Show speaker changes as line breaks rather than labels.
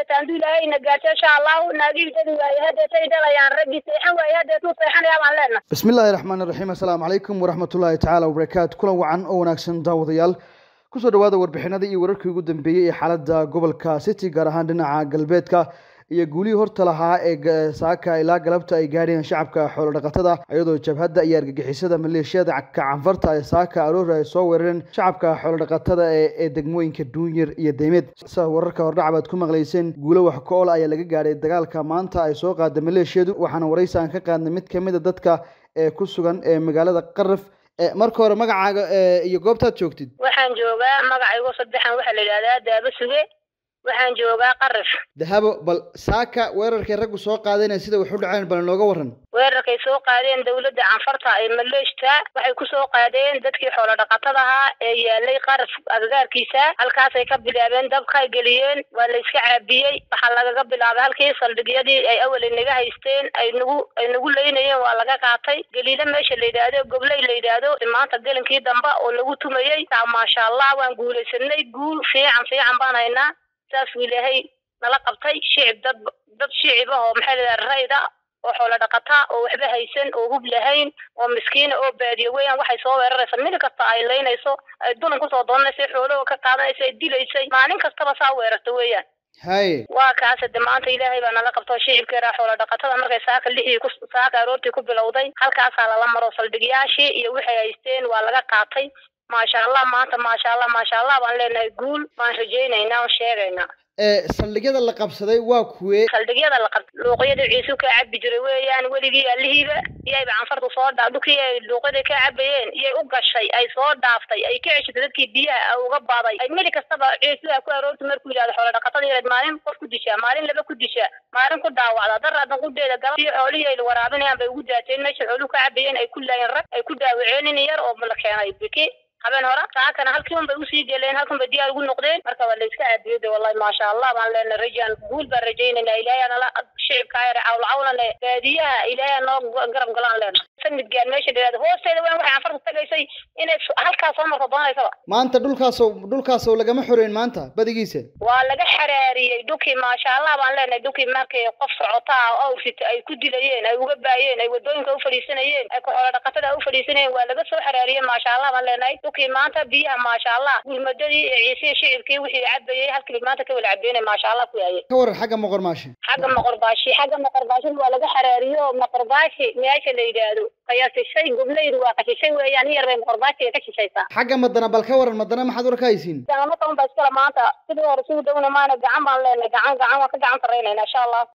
hadeeta handuu ilaahayna gaarto insha allahu naagihii dadi waaye hadeetay dhalayaan raggii seexan waaye hadeetuu seexanayaa baan leenahay
bismillahi raxmaani raxiim assalaamu calaykum waraxmatullaahi tacaala wabarakaatu kulan wacan oo wanaagsan daawadayaal kusoo dhawaada warbixinadii iyo wararkii ugu dambeeyey ee xaaladda gobolka city gaar ahaan dhinaca galbeedka iyo guulihii horta lahaa ee saaka ilaa galabta ay gaadheen shacabka xoolodhaqatada iyadoo jabhadda iyo argagixisada maleeshiyada kacanfarta ee saaka aroor ay soo weerareen shacabka xoolodhaqatada ee degmooyinka duunyar iyo deymeed sida wararka hordhac baad ku maqlayseen guulo wax ka-ol ayaa laga gaadhay dagaalka maanta ay soo qaada maleeshiyadu waxaana waraysi aan ka qaadnay mid kamid a dadka ee ku sugan ee magaalada qaraf marka hore magacaaga iyo goobtaad joogtid
waxaan joogaa magacaygo saddexan waxaa la yidhahdaa daaba suge waxaan joogaa qaraf
dahabo bal saaka weerarkay raggu soo qaadeen sida wax u dhaceen bal nooga waran
weerarkay soo qaadeen dawladda canfarta ee maleeshta waxay ku soo qaadeen dadkii xoolo dhaqatada ahaa ee yaalay qaraf agagaarkiisa halkaasay ka bilaabeen dabkay geliyeen waa la iska caabiyey waxaa lagaga bilaabay halkii saldhigyadii ay awalay naga haysteen ay nagu ay nagu leynayeen waa laga qaatay galiile meesha la yidhaahdo gobley la yidhaahdo maanta gelinkii dambe oo lagu tumayey maasha allah waan guulaysanay guul fiican fiican baan haynaa saasuu ilaahay nala qabtay shicib dad dad shicib ah oo maxaa layidhaha rayda oo xoolo dhaqata oo waxba haysan oo hub lahayn oo miskiina oo baadiyo weeyaan waxay soo weeraraysa mil kasta ay leynayso ay dulan kusoo doonanaysa xoolahoo ka qaadanaysa ay dilaysay maalin kastaba saa weerarta weeyaan
haye
waa kaase de maanta ilaahay baa nala qabto shicibka yaraa xoolo dhaqatada markay saaka lixii ku saaka aroortii ku bilowday halkaasaa lala maro saldhigyaashii iyo waxay haysteen waa laga qaatay maasha allah maanta maasha allah maasha allah baan leenahay guul baan rajaynaynaa oo sheegaynaa
saldhigyada la qabsaday waa kuwee
saldhigyada la qabsaday luuqyadii ciisu ka cabi jiray weeyaan weligii alihiiba iyayba canfartu soo dhaaf dhulkii ay luuqyadii ka cabayeen iyay u gashay ay soo dhaaftay ay ka ceshatay dadkii biyaha a uga baaday ay mili kastaba ciisuha ku aroorta markuu yidhahdo xoolo dhaqatada yareed maalin qof ku dishaa maalin laba ku dishaa maalin ku dhaawacda daraadan qudeeda galabtii xoolihii ay waraabinayaan bay ugu daateen meesha xooluhu ka cabayeen ay ku laayeen rag ay ku daawaceen in yar oo la keenay biki habeen hore saakana halkii un bay usii geleen halkan bay diyaar ugu noqdeen marka waa la iska caabiyey de wallahi maasha allah baan leenahay rajaan guul baan rajaynayna ilaahay nala shicibka yare cawla cawlane baadiyaha ilaahay noo garab galaan leenahay sanidgaan meesha dhiraada hoosteeda waan waxay anfarta tagaysay inay halkaas soo marto doonaysaba
maanta dhulkaaso dhulkaaso lagama xoreyn maanta badigiisa
waa laga xaraariyey dhulkii maasha allah baan leenahay dhulkii markay qof socotaa awrsita ay ku dilayeen ay uga baayeen ay wadooyinka u fadhiisanayeen ay xoolo dhaqatada u fadhiisanayeen waa laga soo xaraariyey maasha allah baan leenahay dhulkii maanta biyaha maasha allah gulmadadii ciise shicibkii wixii cabayey halkii maanta ka wala cabeynay maasha allah ku yaayay
ka waran xagga moqormaashi
xagga moqorbaashi xagga moqorbaashi waa laga xaraariyo moqorbaashi meesha la yidhaahdo qayasishay gobleydu waa qashishay weeyaan in yar bay moqorbaashiga ka shishaysaa
xagga madana bal ka waran madana maxaad war ka haysiin
mata un baa iskala maanta sidii hore sidii dawna maana gacan baan leenahay gacan gacan waan ka gacan taraynayna insha allah